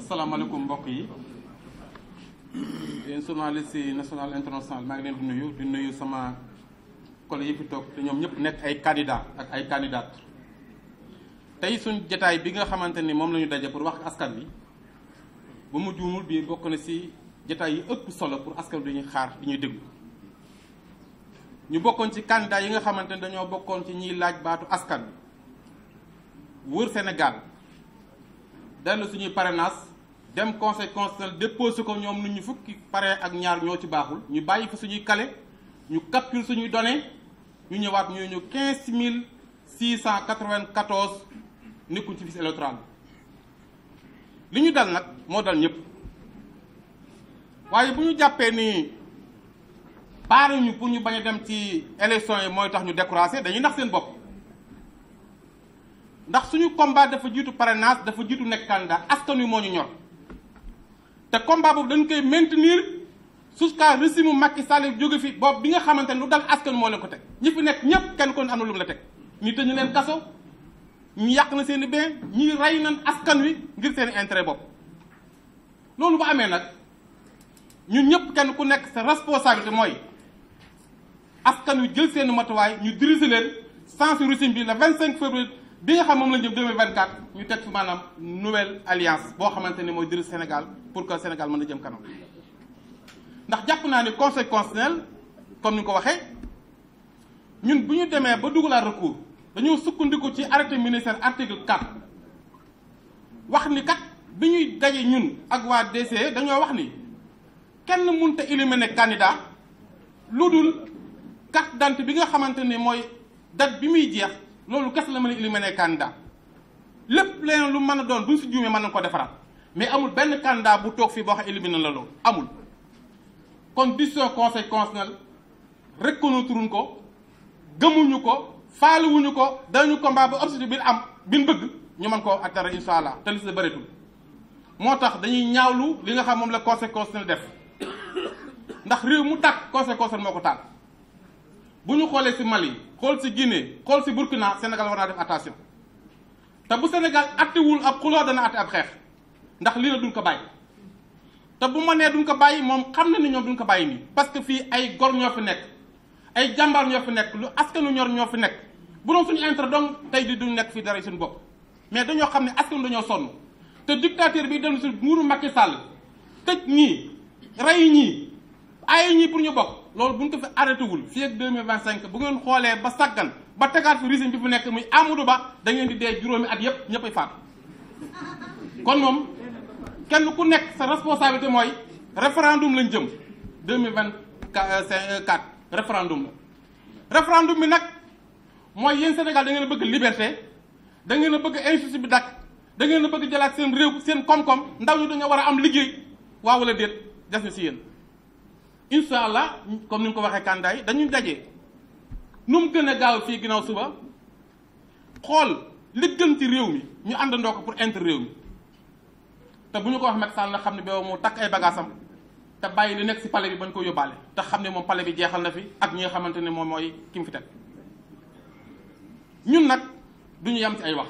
asalaamaaleykum mbokk yi yéen journaliste yi national international maa ngi leen di nuyu di nuyu sama collègue yi fi toog te ñoom ñëpp nekk ay candidat ak ay candidates tey suñ jataay bi nga xamante ni moom la ñu daje pour wax ak askan bi ba mu juumul bii bokk na ci jataay yi ëpp solo pour askan bi dañuy xaar di ñuy déglu ñu bokkoon ci candidat yi nga xamante ni dañoo bokkoon ci ñiy laaj baatu askan bi wër Sénégal dellu suñuy parrainage dem conseil constitutionnel déposé ko ñoom nit ñu fukki pare ak ñaar ñoo ci baaxul ñu bàyyi fi suñuy kale ñu capture suñuy données ñu ñëwaat ñu ñu quinze mille six cent quatre-vingt-quatorze nekkuñ ci fiche électorale li ñu dal nag moo dal ñëpp waaye bu ñu jàppee ni pare ñu pour ñu bañ a dem ci élection yi mooy tax ñu découragé dañuy nax seen bopp ndax suñu combat dafa jiitu parrainage dafa jiitu nekk candidat askan wi moo ñu ñor te combat boobu dañ koy maintenir jusqu'à régime Macky Sall jóge fi boobu bi nga xamante ne lu dal askan moo leen ko teg ñi fi nekk ñëpp kenn kon am na lu mu la teg ñi tëj leen kaso ñu yàq na seen i bien ñi rey nañ askan wi ngir seen i intérêt bopp loolu bu amee nag ñun ñëpp kenn ku nekk sa responsabilité mooy askan wi jël seen matuwaay ñu diriger leen sans régime bi le 25 février bi nga xam moom la ñu jëm 2024 ñu teg fi maanaam nouvelle alliance boo xamante ni mooy diriger Sénégal pour que Sénégal mën a jëm kanam ndax jàpp naa ni conseil constitutionnel comme ni ko waxee ñun bu ñu demee ba dugalaat recours dañoo sukkandiku ci arrêté ministère article 4 wax ni kat bi ñuy daje ñun ak waa DCE dañoo wax ni kenn mënut a éliminer candidat lu dul carte d'identité bi nga xamante ni mooy date bi muy jeex loolu kese la mën a éliminer candidat lépp leneen lu mën a doon bu ñu si juumee mën nañu ko defaraat mais amul benn candidat bu toog fii boo xam éliminer la loolu amul. kon décision conseil constitutionnel reconnaître ko gëmuñu ko faaluwuñu ko dañu combat ba objectif bi am bi ñu bëgg ñu mën koo atteindre incha allah te li si bëreetul moo tax dañuy ñaawlu li nga xam moom la conseil constitutionnel def ndax réew mu tàkk conseil constitutionnel moo ko taal. bu ñu xoolee ci Mali xool ci Guinée xool ci Burkina Sénégal war naa def attention te bu Sénégal attewul ab xuloo dana atte ab xeex ndax lii la duñ ko bàyyi te bu ma nee duñ ko bàyyi moom xam na ni ñoom duñ ko bàyyi nii parce que fii ay gor ñoo fi nekk ay jàmbaar ñoo fi nekk lu askanu ñor ñoo fi nekk bu doon suñu intérêt donc tey di duñ nekk fii dara suñu bopp mais dañoo xam ne askan dañoo sonn te dictateur bi dem si nguuru Macky Sall tëj ñii rey ñii ay ñii pour ñu bokk loolu bu ñu ko fi arrêté wul fii ak 2025 bu ngeen xoolee ba saggan ba tegaat fi régime bi fu nekk muy Amadou Ba da ngeen di dee juróomi at yépp ñëppay faatu kon moom kenn ku nekk sa responsabilité mooy référendum lañ jëm 2024 référendum la référendum bi nag mooy yéen Sénégal da ngeen a bëgg liberté da ngeen a bëgg injustice bi dakk da ngeen a bëgg jëlaat seen réew seen koom-koom ndaw ñu dañoo war a am liggéey waaw wala déet des na si yéen incha allah comme ni nga ko waxee kandaay yi dañuy daje nu mu gën a gaaw fii ginnaaw suba xool li gën ci réew mi ñu àndandoo ko pour intérêt réew mi te bu ñu ko wax Macky Sall na xam ne boobu mu takk ay bagaasam te bàyyi li nekk ci palais bi bañ ko yóbbaale te xam ne moom palais bi jeexal na fi ak ñi nga xamante ne moom mooy ki mu fi teg ñun nag du ñu yem ci ay wax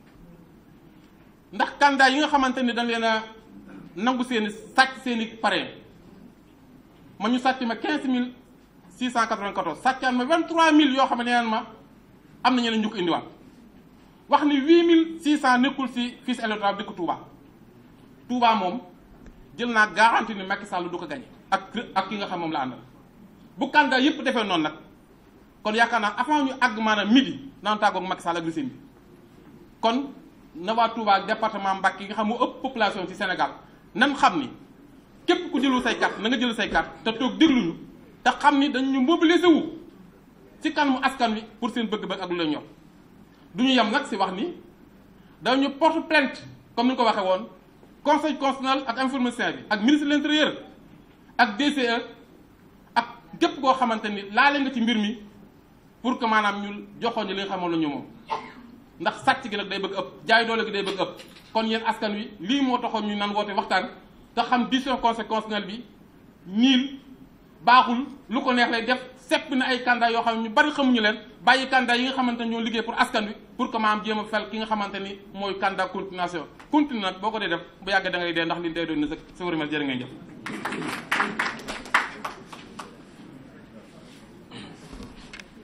ndax kandaay yi nga xamante ne dañ leen a nangu seeni sàcc seeni parrain ma ñu sàcc ma quinze mille six cent quatre-vingt-quatorze sàccaan ma vingt-trois mille yoo xam ne neen ma am na ñeneen ñu ko indiwaat wax ni huit mille six cent nekkul ci fiche électorale dëkk Touba Touba moom jël naa garantie ni Macky Sall du ko gagné ak ak ki nga xam moom la àndal bu candidat yëpp defee noonu nag kon yaakaar naa avant ñu àgg maanaam midi naan tàggoog Macky Sall ak régime bi kon na waa Touba ak département Mbacké yi nga xam moo ëpp population ci Sénégal nan xam ni képp ku jëlu say carte na nga jël say carte te toog dégluñu te xam ni dañu mobiliser wu ci kanamu askan wi pour seen bëgg-bëgg ak lu la ñor du ñu yem nag si wax ni dañu porte plainte comme ni nga ko waxee woon conseil constitutionnel ak information bi ak ministre de l'intérieur ak DCE ak képp koo xamante ni laale nga ci mbir mi pour que maanaam ñu joxoon ñu li nga xamoon la ñu moom ndax sàcc gi nag day bëgg ëpp jaay doole gi day bëgg ëpp kon yéen askan wi lii moo taxoon ñu nan woote waxtaan te xam décision conseil constitutionnel bi niil baaxul lu ko neex lay def sepp na ay candidat yoo xam ne ñu bari xamuñu leen bàyyi candidat yi nga xamante ne ñoo liggéey pour askan wi pour que maam jéem a fel ki nga xamante ni mooy candidat continuation continue nag boo ko dee def bu yàggee da ngay dee ndax li day doon ne sa sa wërmel jërë ngay jëf